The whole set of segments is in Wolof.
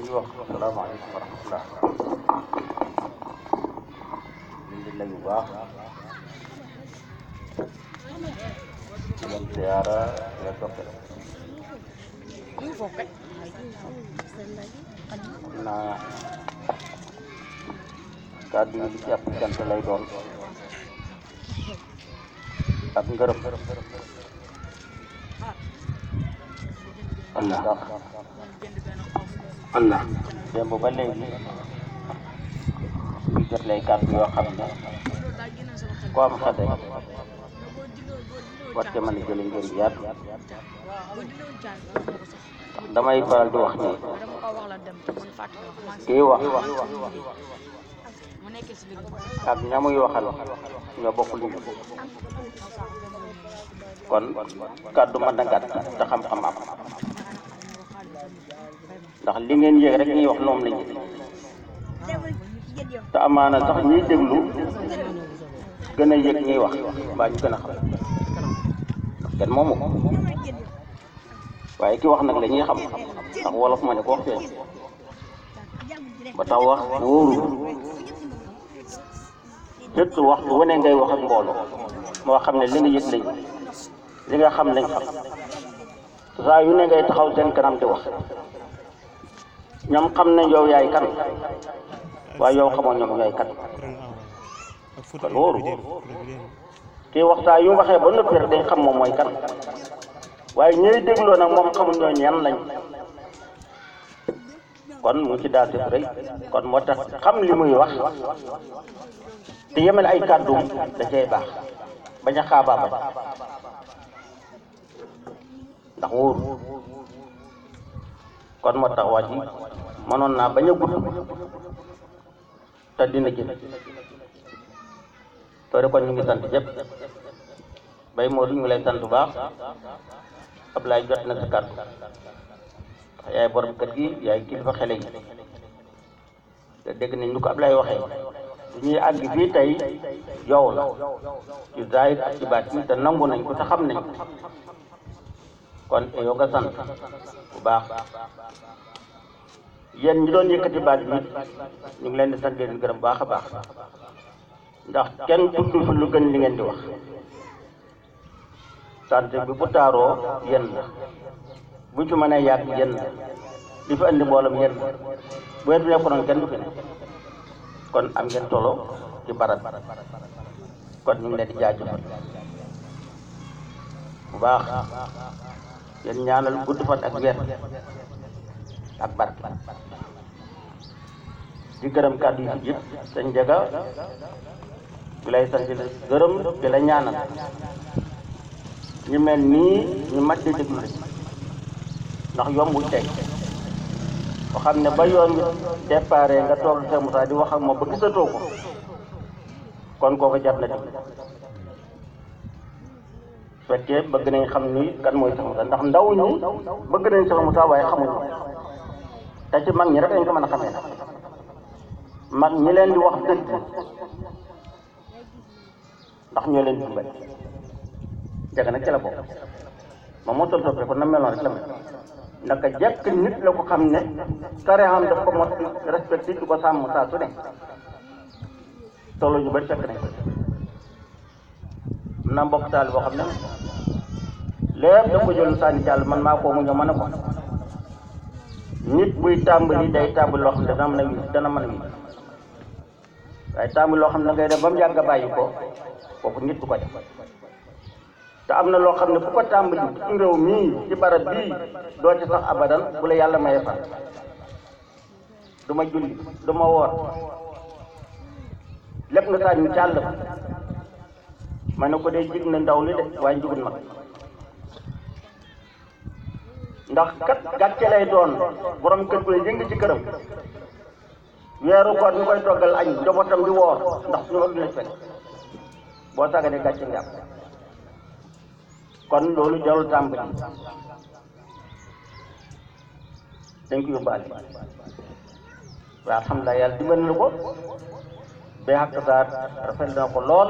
ñuy wax salaamaaleykum wa rahmatullah ñu ngi lay bu baax di leen ziyaara di leen dokkale xam naa kàddu yi li ci ëpp cant lay doon ak ngërëm Allah ndax Allah démb ba léegi ñu jot lay kàddu yoo xam ne ku am xel rek war ca mën a jële ngeen yaat damay faral di wax ni kii wax ak ñamuy waxal ñoo bokk lu ñu kon kàddu mën na gàtt te xam-xam am ndax li ngeen yéeg rek ñuy wax noom la ñu te amaana sax ñuy déglu gën a yëg ñuy wax mbaa ñu gën a xam ndax kenn moomu ko waaye ki wax nag la ñuy xam ndax wolof ma ne ko wax feeñ ba tax wax wóoru surtout waxtu wane ngay wax ak mbooloo moo xam ne li nga yëg lañ li nga xam lañ xam saa yu ne ngay taxaw seen kanam di wax ñoom xam nañ yow yaay kan waaye yow xamoo ñoom yaay kan kon wóoru kii waxtaa yu waxee ba noppi rek day xam moom mooy kan waaye ñooy dégloo nag moom xamul ñoo ñan lañ kon mu ci daal def rëy kon moo tax xam li muy wax te yemal ay kàddum da cay baax bañ a xaabaa bañ ndax wóor kon moo tax waa ji mënoon naa bañ a gudd te dina gën toore kon ñu ngi sant ñëpp bay moo du ñu lay sant bu baax Ablaye jot na sa kàddu yaay borom kër gi yaay kilifa xele yi te dégg nañ ñu ko Ablaye waxee su ñuy àgg fii tey yow la ci zaahir ak ci baatin te nangu nañ ko te xam nañ ko kon yow nga sant bu baax yéen ñi doon yëkkati baat bi ñu ngi leen di sant leen gërëm baax a baax ndax kenn tudd fi lu gën li ngeen di wax sant bi bu taaroo yéen la bu ci mënee yàgg yéen la di fi andi mboolem yéen la bu ngeen fi nekkoon kenn du fi ne kon am ngeen tolo ci barat kon ñu ngi leen di jaajëfal bu baax yéen ñaanal gudd fan ak weer ak barke di gërëm kàddu yi fi yëpp sëñ Njaga bi lay sant di la gërëm di la ñaanal ñu mel nii ñu mat di déglu rek ndax yombul tey boo xam ne ba yoon wi déparé nga toog Cheikh Moussa di wax ak moom ba gisatoo ko kon kooku jar na déglu fekkee bëgg nañ xam ni kan mooy Cheikh Moussa ndax ndaw ñi bëgg nañ Cheikh Moussa waaye xamuñu te ci mag ñi rek lañ ko mën a xamee nag mag ñi leen di wax dëgg ndax ñoo leen di dimbali jaga nag ci la bokk moom moo toll toppee kon na meloon rek la mel naka jekk nit la ko xam ne tarixam daf ko mot respecté di ko sàmm saa su ne toll ñu bari fekk nañ ko na mbokk taal boo xam ne lépp da ko jël sànni jàll man maa koo mu ñëw mën a ko nit buy tàmbali day tàmbali loo xam ne dana mën a wis dana mën a wis waaye tàmbali loo xam ne ngay def ba mu yàgg a bàyyi ko kooku nit du ko def te am na loo xam ne bu ko tàmbali ci réew mii ci barab bii doo ci sax abadan bu la yàlla maye fan du ma julli du ma woor lépp nga saa ñu càll ma ne ko dee jig na ndaw li de waaye jigul mag ndax kat gàcce lay doon borom kër koy yëng ci këram weeru koor ñu koy toggal añ njabootam di woor ndax suñu war dina fekk boo sàgganee gàcce nga am kon loolu jarul tàmbali dañ ko yóbbaale waaye alhamdulilah yàlla dimbali na ko ba xàq saar rafet na ko lool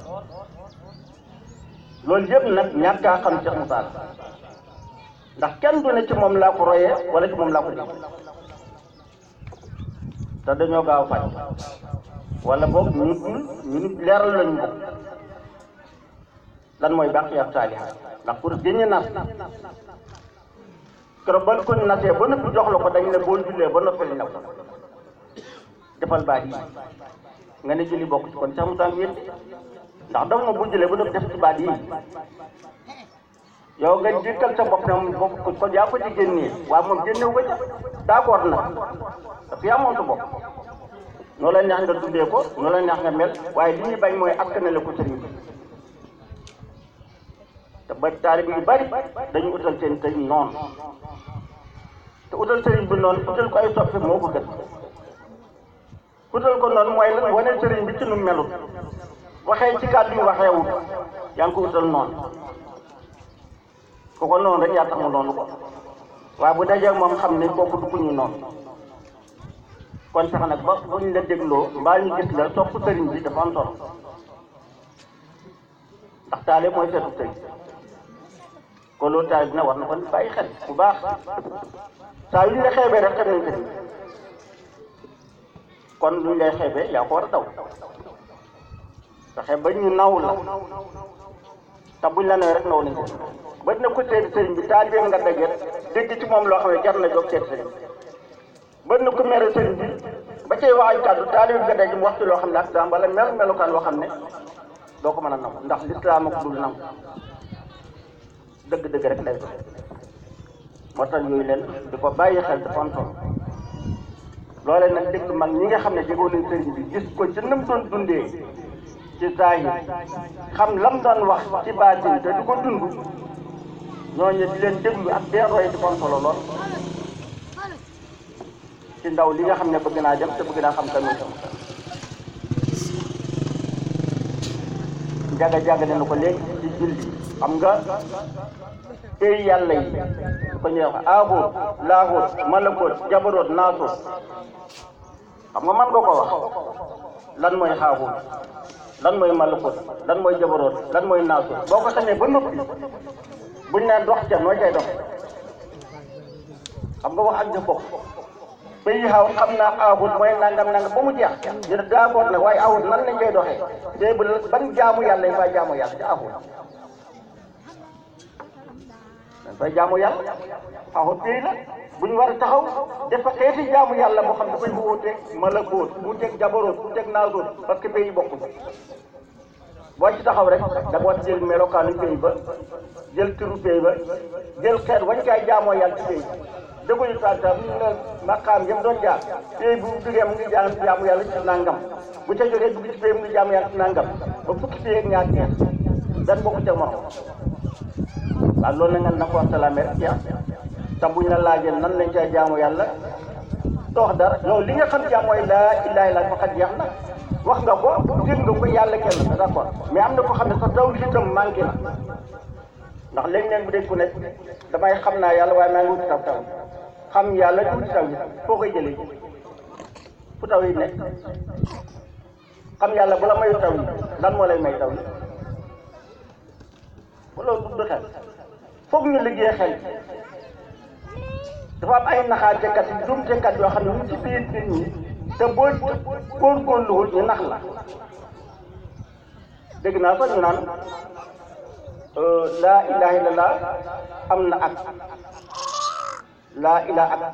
loolu yëpp nag ñàkk a xam Cheikh Moussa ndax kenn du ne ci moom laa ko royee wala ci moom laa ko dégg te dañoo gaaw faj wala boog ñu ñu nit leeral lañu ko lan mooy baaqiyaat saalihaat ndax pour génne nas keroog ba ko nasee ba noppi jox la ko dañ ne boo jullee ba noppi lañ la ko defal baat yi nga ne julli bokk ci kon sax mu tàng wér ndax daf na bu jullee ba noppi def ci baat yi yow nga jiital sa bopp ne moom bokk ko yaa ko ci génnee waaw moom génnewu ko ca d'accord na parce que yaa moom sa bopp noo la neex nga tuddee ko noo la neex nga mel waaye li ñu bañ mooy askanale ko sëriñ bi te ba taalibe yu bari dañu utal seen sëriñ noonu te utal sëriñ bi noonu utal ko ay soppi moo ko gën utal ko noonu mooy lan wane sëriñ bi ci nu melut waxee ci kàddu yu waxeewut yaa ngi ko utal noonu ku ko noonu rek yaa tax mu noonu ko waaye bu dajee moom xam ne kooku du ku ñu noonu kon sax nag ba buñ la dégloo mbaa ñu gis la topp sëriñ bi dafa am solo ndax taale mooy seetu sëriñ kon loolu taale dina war na ko bàyyi xel bu baax saa yu ñu la xeebee rek xam nañ sëriñ kon lu ñu lay xeebee yaa ko war a daw fexe ba ñu naw la te buñ la nawee rek naw nañ ko ba dina ko seeti sëriñ bi taalibe nga dajeet dégg ci moom loo xam ne jar na jóg seeti sëriñ ba dina ko mere sëriñ bi ba cay wax ay kàddu taalibe nga daje mu waxtu loo xam ne ak daan wala mel melukaan loo xam ne doo ko mën a nangu ndax lislaam ak dul nangu dëgg-dëgg rek lay doon moo tax yooyu leen di ko bàyyi xel dafa am solo loolee nag dégg mag ñi nga xam ne jegoo nañ sëriñ bi gis ko ci nam doon dundee ci zahir xam lam doon wax ci baatin te du ko dund ñooñu di leen déglu ak dee roy di ko am solo lool ci ndaw li nga xam ne bëgg naa dem te bëgg naa xam kan mooy sama jaga jaga ne na ko léegi ci julli xam nga tey yàlla yi ko ñuy wax aaboot laahoot malakoot jabaroot naasoot xam nga man nga ko wax lan mooy xaahoot lan mooy malakoot lan mooy jabaroot lan mooy naasoot boo ko xamee ba noppi buñ ne dox ca noo cay dox xam nga wax ak jëf bokk bay xaw xam naa aawut mooy nangam nangam ba mu jeex ñu ne d'accord nag waaye aawut nan lañ koy doxee te bu ban jaamu yàlla yi fay jaamu yàlla ci aawut dañ fay jaamu yàlla aawut tey la bu ñu war a taxaw dafa xeeti jaamu yàlla moo xam dafay wuuteeg malakoot wuuteeg jabaroot wuuteeg naasoot parce que pays bokku boo ci taxaw rek da nga war jël melokaanu pays ba jël turu pays ba jël xeet wañ kaay jaamoo yàlla ci pays dëgg yu tànta bu ñu ne maqaam yëpp doon jaar tey bu duggee mu ngi jaam jaamu yàlla ci nangam bu ca jógee dugg ci tey mu ngi jaamu yàlla ci nangam ba fukki tey ak ñaar ñeent dan bokku ca morom waaw loolu na nga na ko salaame rek jeex te buñ la laajee nan lañ cay jaamu yàlla toox dara yow li nga xam jaamu mooy laa ilaaha illa faqat jeex na wax nga ko dégg nga ko yàlla kenn la d'accord mais am na ko xam ne sa taw itam manqué na ndax léeg-léeg bu dégg ku nekk damay xam naa yàlla waaye maa ngi wuti taw taw xam yàlla tuuti taw yi foo koy jëlee fu taw yi nekk xam yàlla bu la mayu taw yi lan moo lay may taw yi bu loolu du xel foog ñu liggéey xel dafa am ay naxaatekat yi jumtekat yoo xam ne ñu ci biir nit ñi te boo góorgóorluwul ñu nax la dégg naa sax ñu naan laa ilaha illallah am na ak laa ilaha ak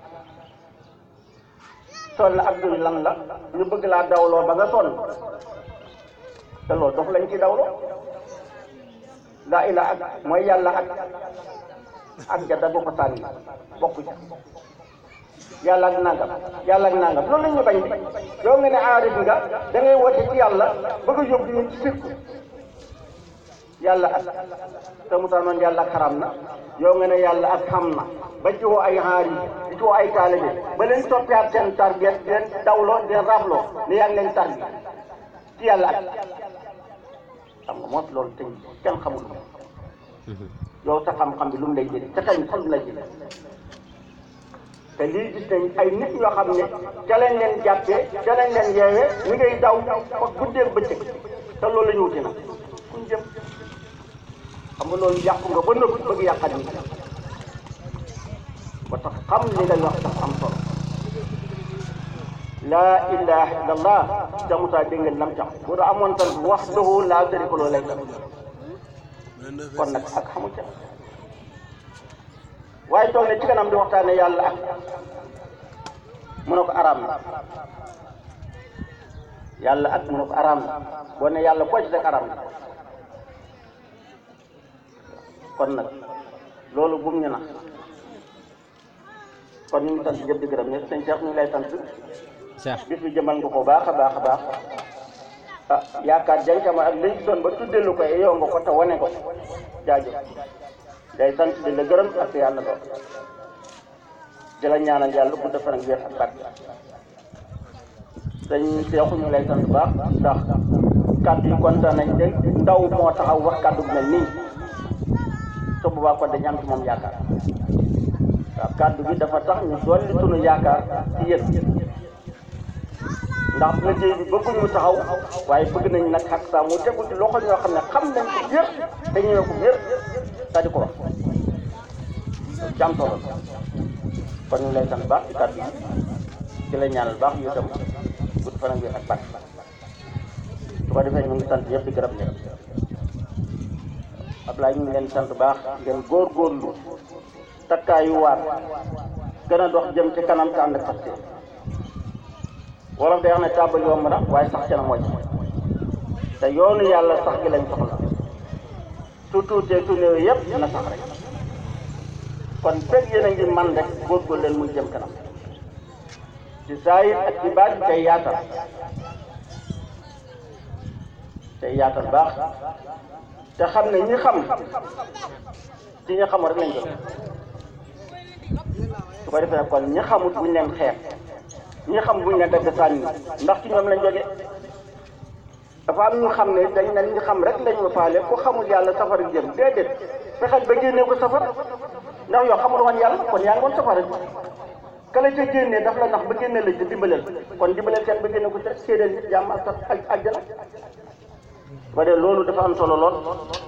sol na ak duy lan la ñu bëgg laa dawloo ba nga sonn te loolu dox lañ ci dawloo laa ilaha ak mooy yàlla ak ak ja da ko sànni bokku ci yàlla ak nangam yàlla ak nangam loolu la ñu bañ di yow nga ne aarif nga da ngay woote ci yàlla bëgg a yóbbu ñu ci sirku yàlla ak te mu tax noonu yàlla ak xaram na yow nga ne yàlla ak xam na ba ci woo ay xaar yi di ci woo ay taalibe ba leen toppiwaat seen tarbiya di leen dawloo di leen rabloo ne yaa ngi leen tarbi ci yàlla ak xam nga moos loolu te kenn xamul yow sa xam-xam bi lu mu lay jëlee te kañ fan la jëlee te lii gis nañ ay nit ñoo xam ne ca lañ leen jàppee ca lañ leen yeewee ñu ngay daw fa guddeeg bëccëg te loolu la ñu wuti nag fuñ jëm xam nga loolu yàqu nga ba nëbb bëgg yàqat nit ba tax xam li ngay wax dafa am solo laa ilaha illallah jamutaa dégg ngeen lam tax bu da amoon tan wahdahu laa sharika lahu lay tam kon nag ak xamu ca waaye toog ne ci kanam di waxtaane yàlla ak mu ne ko araam na yàlla ak mu ne ko araam na boo ne yàlla koo ci rek araam na kon nag loolu bum ñu na kon ñu ngi sant ñëpp di gërëm ñëpp sëñ Cheikh ñu ngi lay sant Cheikh bis bi jëmal nga ko baax a baax a baax ah yaakaar jankama ak liñ doon ba tuddee lu ko yow nga ko te wane ko jaajëf day sant di la gërëm ak yàlla doon di la ñaanal yàlla bu defar ak wér ak barke sëñ Cheikh ñu ngi lay sant baax ndax kàddu yi kontaan nañ de ndaw moo taxaw wax kàddu bu mel nii su boobaa kon dañu am ci moom yaakaar waaw kàddu bi dafa tax ñu dolli sunu yaakaar ci yéen ndax liggéey bi bëgguñ mu taxaw waaye bëgg nañ nag xaq saa mu tegu ci loxo ñoo xam ne xam nañ ko yëpp te ñëwee ko yëpp sa di ko wax jàmm solo la kon ñu lay sant baax ci kàddu yi di la ñaanal baax yu itam gudd fan ak wér ak barke su ko defee ñu ngi sant yëpp di gërëm ñëpp Ablaye ñu ngi leen sant baax ngeen góorgóorlu takkaayu waat gën a dox jëm ci kanam te ànd ak fas wolof day wax ne tàmbali yomb na waaye sax ca na mooy te yoonu yàlla sax gi lañ soxla su tuutee su néew yëpp na sax rek kon fekk yéen a ngi man rek góorgóorlu leen muy jëm kanam ci saayir ak ci baat tey yaatal tey yaatal baax te xam ne ñi xam ci ñi xamul rek lañ jot su ko defee kon ñi xamut buñ leen xeex ñi xam buñ leen dagg sànni ndax ci ñoom lañ jóge dafa am ñu xam ne dañ nañ ñu xam rek lañ ma faale ku xamul yàlla safara jëm déedéet fexeel ba génnee ko safara ndax yow xamul woon yàlla kon yaa ngi woon safara kala ca génnee daf la nax ba génne la ci dimbaleel kon dimbaleel kenn ba génne ko ca séedéel nit jàmm ak ak àjjana ba de loolu dafa am solo lool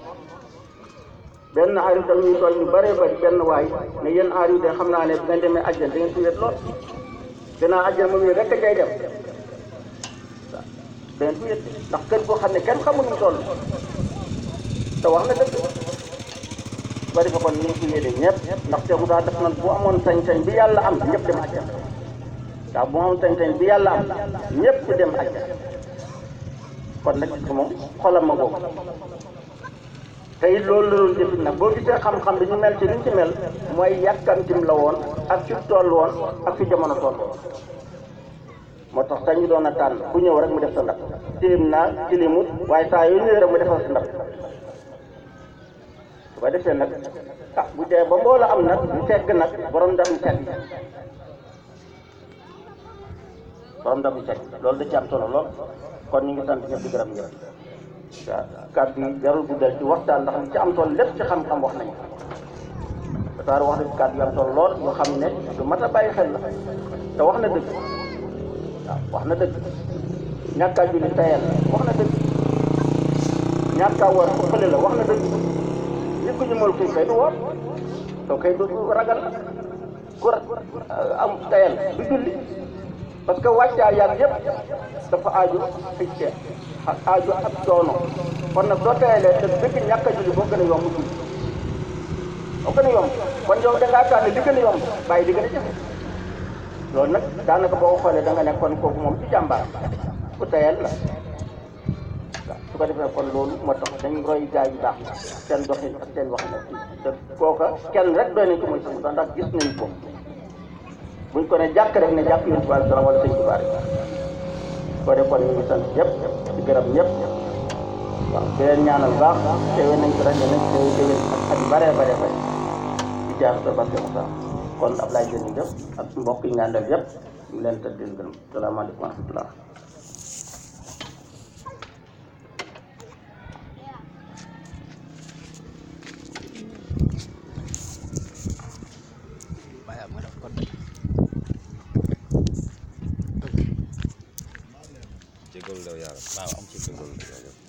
benn xarit da ñuy toll ñu bëree bëri benn waay ne yéen aar yu de xam naa ne bu ngeen demee àjjana da ngeen fi wet lool gannaaw àjjana moom yooyu rek a jay dem waaw da ngeen fi wet ndax kër goo xam ne kenn xamul ñu toll te wax na dëgg ba defe kon ñu ngi fi yéede ñëpp ndax Cheikh Moussa def na bu amoon sañ-sañ bi yàlla am ñëpp dem àjjana waaw bu amoon sañ-sañ bi yàlla am ñëpp dem àjjana kon nag gis nga moom xolam ma boobu te it loolu la doon jëfit nag boo gisee xam-xam bi ñu mel ci liñ ci mel mooy yàkkamtim la woon ak fi toll woon ak fi jamono toll moo tax sax ñu doon a tànn ku ñëw rek mu def sa ndab téem naa tilimut waaye saa yu ñëwee rek mu defal sa ndab su ko defee nag ah bu dee ba mbooloo am nag ñu fekk nag borom ndam ñu fekk borom ndam ñu fekk loolu da ci am solo lool kon ñu ngi sant ñëpp di gërëm ñëpp waaw kàddu yi jarul guddal ci waxtaan ndax li ci am solo lépp ci xam-xam wax nañu ko daal wax na kàddu yu am solo lool yoo xam ne lu mat a bàyyi xel la te wax na dëgg waaw wax na dëgg ñàkk a julli tayal wax na dëgg ñàkk a war fële la wax na dëgg nit ku ñu mën kuy kay du woor soo kay du ragal la ku am tayal du julli parce que wàccaa yàgg yëpp dafa aaju ay ceeb ak aaju ak coono kon nag soo tayalee te dëgg ñàkk a julli boo gën a yomb julli boo gën a yomb kon yow da ngaa tànn li gën a yomb bàyyi li gën a jafe loolu nag daanaka boo ko xoolee da nga nekk kon kooku moom ci jàmbaar ku tayal la waaw su ko defee kon loolu moo tax dañ roy gaa yu baax seen doxin ak seen wax nag te kooka kenn rek doy nañ ci mooy sax ndax gis nañ ko buñ ko ne jàkk rek ne jàkk yonent bi alayhi salaam wala sëñ Tuubaa rek ko de kon ñu ngi sant ñëpp di gërëm ñëpp waaw di leen ñaanal baax teewe nañ ko rajo nañ teewe déwén ak at yu bëree bare bare di jaar sa barke Moussa kon Ablaye Dieng jëf ak mbokk yi nga àndal yëpp ñu ngi leen tëdd di leen gërëm salaamaaleykum wa rahmatullah jégalu la yàlla waaw am ci jégalu la yàlla